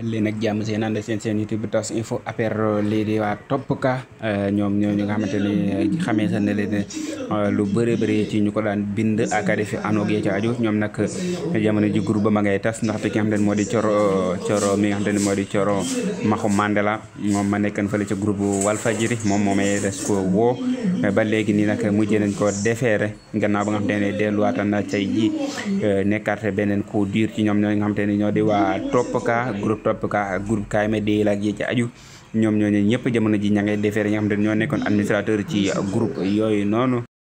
leen ak jàmm seen ànd seen seen YouTube tas info affaire lii di waa Top Cas ñoom ñooñu nga xamante ni xamee sa ne leen lu bëri bëri ci ñu ko daan bind ak a defi anoog yee ci aju ñoom nag jamono ji groupe ba ma ngay tas ndaxte ki nga xamante ni moo di coro coro mi nga xamante ni moo di coro Maxu Mandela moom ma nekkan fële ca groupe Walfadjri moom moomay des ko woo ba léegi nii nag mujjee nañ ko defeere gannaaw ba nga xamante ne delluwaatan na cay ji nekkaat beneen coup dur ci ñoom ñoo nga xamante ni ñoo di waa Top Cas groupe Top Cas ak groupe KMD ak yi ci aju ñoom ñooñu ñëpp jamono ji ña ngay defeere ñi nga xamante ni ñoo nekkoon administrateur ci groupe yooyu noonu